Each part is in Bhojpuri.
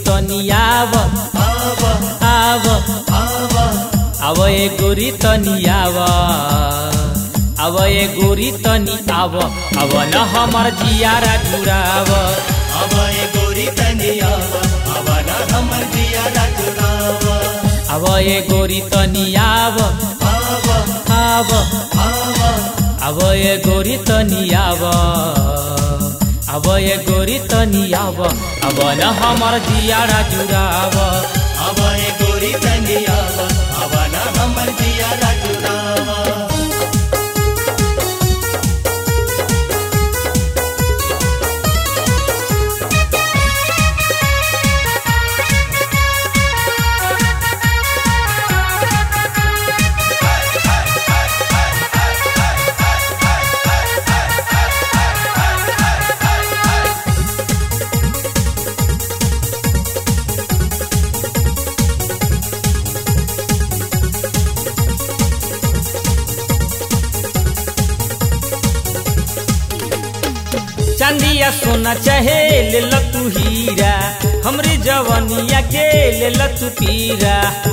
तनी आव आव आव ए गोरी तनी आव आव ए गोरी तनी आव आव न हमर जियारा जुराव अब ये गोरी तनिया अब ना हमर जिया राजुराव आव ए गोरी तनी आव आव आव आव आव ए गोरी तनी आव आव ए गोरी तनी आव आव न हमर जियारा जुराव अब ये गोरी तनिया अब ना हमर जिया राजुराव चांदिया सोना चाहे ले ल तू हीरा हमरी जवनिया के ले ल तू पीरा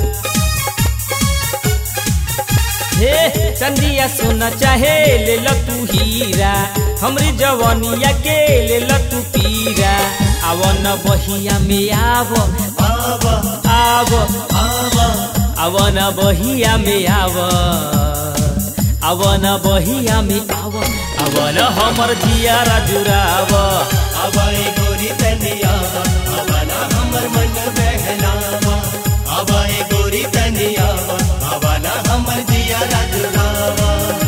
हे चांदिया सोना चाहे ले ल तू हीरा हमरी जवनिया के ले ल तू पीरा आव न बहिया में आव आव आव आव आव न बहिया में आव आव न बहिया में आव आव न हमर जियारा जुराव अब ये गोरी तनिया अब ना हमर मन बहलाव अब ये गोरी तनिया अब ना हमर जिया राजुराव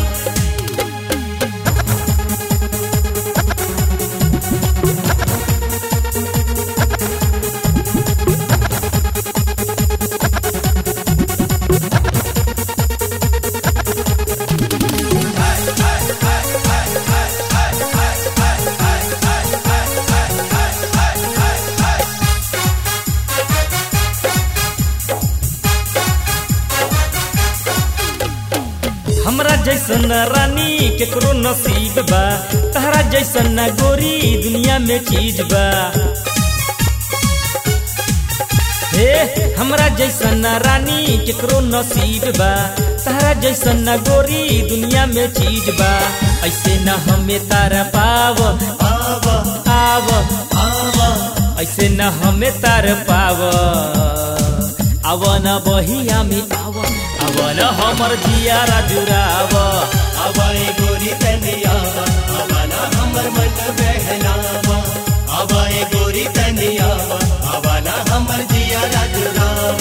हमरा जैसन रानी केकरो नसीब बा तहरा जैसन ना गोरी दुनिया में चीज बा हे हमरा जैसन ना रानी केकरो नसीब बा तहरा जैसन ना गोरी दुनिया में चीज बा ऐसे न हमें तारा पाव आव आव आव ऐसे न हमें तार पाव आव न बहिया में आव आव न हमर जियारा जुराव अब ये गोरी तनिया अब ना हमर मन बहलाव अब ये गोरी तनिया अब ना हमर जिया राजुराव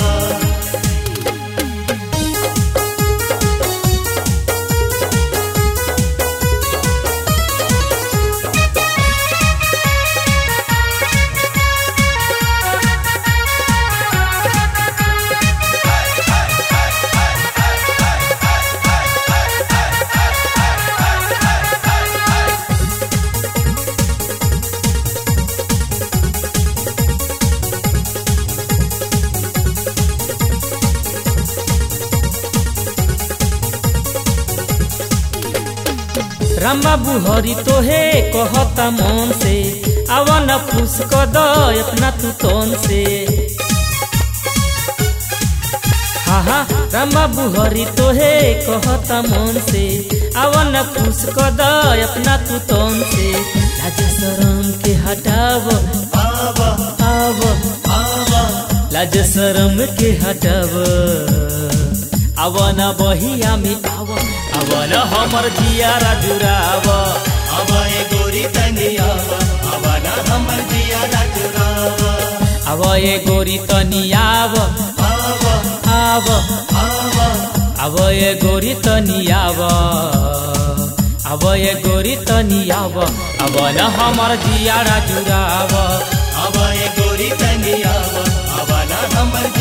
राम बाबू हरि तोहे कहता मन से आवन खुश क द अपना तू तन से हाँ हाँ राम बाबू हरि तोहे कहता मन से आवन खुश क द अपना तू तन से लाज शरम के हटाव आव आव आव लाज शरम के हटाव आवन बहिया में आव आवन हमर जियारा जुराव अब ये गोरी तनिया अब ना हमर जिया राजुराव अब ये गोरी तनी आव आव आव आव अब ये गोरी तनी आव अब ये गोरी तनी आव अब न हमर जियारा जुराव अब ये गोरी तनिया अब ना हमर